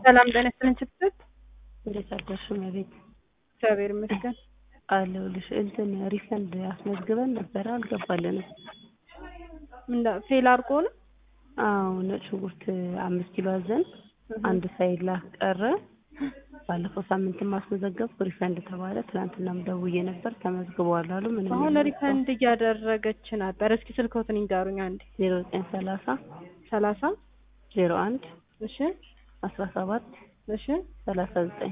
ሰላም ጤና ይስጥልኝ ችትት እንዴት አደርሽ እመቤት? እግዚአብሔር ይመስገን። አለሁልሽ። እንትን ሪፈንድ አስመዝግበን ነበረ አልገባልንም። ምን ፌል አድርጎ ነው? አዎ ነጭ ሽንኩርት አምስት ኪሎ አዘን አንድ ሳይላክ ቀረ። ባለፈው ሳምንትም አስመዘገብኩ ሪፈንድ ተባለ። ትናንትናም ደውዬ ነበር ተመዝግበዋል አሉ። ምንም አሁን ሪፈንድ እያደረገች ነበር። እስኪ ስልክዎትን ይንገሩኝ አንዴ። ዜሮ ዘጠኝ ሰላሳ ሰላሳ ዜሮ አንድ እሺ አስራ ሰባት እሺ ሰላሳ ዘጠኝ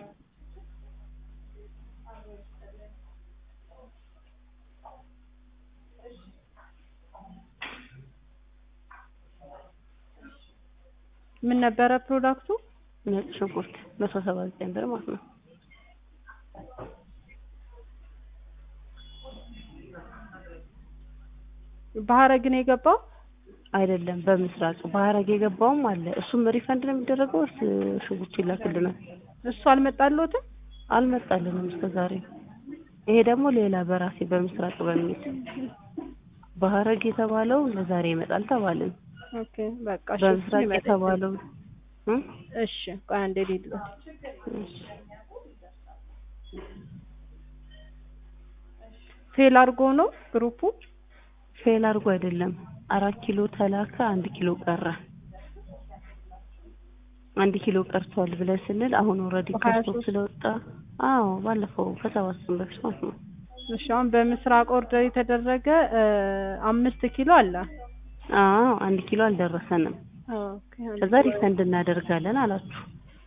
ምን ነበረ ፕሮዳክቱ? ነጭ ሽንኩርት መቶ ሰባ ዘጠኝ ብር ማለት ነው። በሀረግ ነው የገባው? አይደለም በምስራቅ በሀረግ የገባውም አለ። እሱም ሪፈንድ ነው የሚደረገው ወይስ ሽንኩርቱ ይላክልናል? እሱ አልመጣልዎትም? አልመጣልንም እስከ ዛሬ። ይሄ ደግሞ ሌላ በራሴ በምስራቅ በሚል በሀረግ የተባለው ለዛሬ ይመጣል ተባልን። ኦኬ በቃ እሺ፣ በምስራቅ ይመጣል። የተባለው እ እሺ ቆይ አንዴ ልሂድልዎት። እሺ ፌል አድርጎ ነው ግሩፑ? ፌል አድርጎ አይደለም። አራት ኪሎ ተላከ፣ አንድ ኪሎ ቀረ። አንድ ኪሎ ቀርቷል ብለን ስንል አሁን ኦልሬዲ በሀያ ከስቶክ ሶስት ስለወጣ አዎ ባለፈው ከሰባት ቀን በፊት ማለት ነው። እሺ አሁን በምስራቅ ኦርደር የተደረገ እ አምስት ኪሎ አለ። አዎ አንድ ኪሎ አልደረሰንም። ኦኬ አንድ ከዛ ሪፈንድ እናደርጋለን አላችሁ።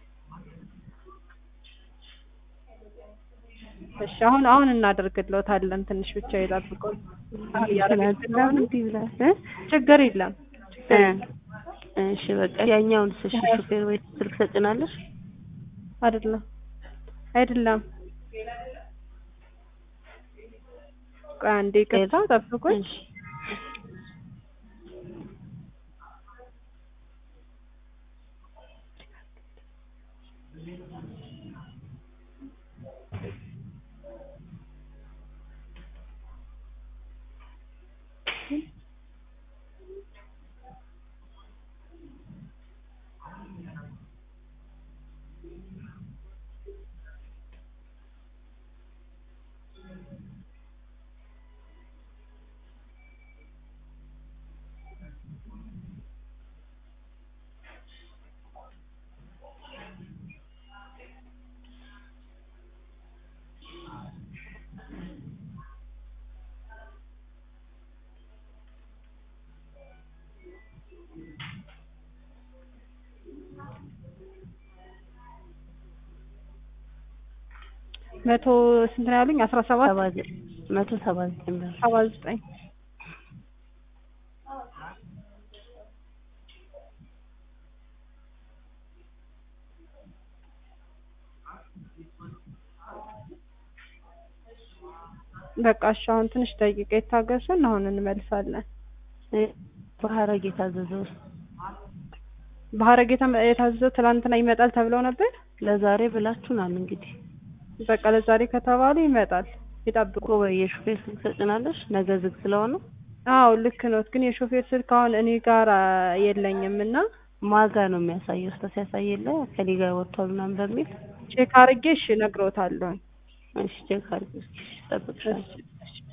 እሺ አሁን አሁን እናደርግልዎታለን። ትንሽ ብቻ ይጠብቁን። አሁን እያደረግን ትናንትና ስለሆነ እንዲህ ብላ እ ችግር የለም። እ እሺ በቃ ያኛውን እሺ ሹፌር ወይ ስልክ ሰጭናለሽ? አይደለም አይደለም። ቆይ አንዴ ይቅርታ ጠብቁኝ። እሺ መቶ ስንት ነው ያሉኝ? አስራ ሰባት ሰባ ዘ- መቶ ሰባ ዘጠኝ ብር ሰባ ዘጠኝ በቃ እሺ አሁን ትንሽ ደቂቃ ይታገሱን። አሁን እንመልሳለን። እ በሀረግ የታዘዘው በሀረግ የተ- የታዘዘው ትላንትና ይመጣል ተብለው ነበር። ለዛሬ ብላችሁናል እንግዲህ በቃ ለዛሬ ከተባሉ ይመጣል። ይጠብቁ። እኮ ወይ የሹፌር ስልክ ሰጭናለሽ? ነገ ዝግ ስለሆነ አዎ ልክ ነው። ግን የሾፌር ስልክ አሁን እኔ ጋር አ, የለኝም እና ማጋ ነው የሚያሳየው። ስተ ሲያሳይ የለ ከኔ ጋር ወጥቷል ምናምን በሚል ቼክ አድርጌ እሺ እነግሮታለሁ። እሺ ቼክ አድርጊ እስኪ እሺ፣ እጠብቅሻለሁ። እሺ እሺ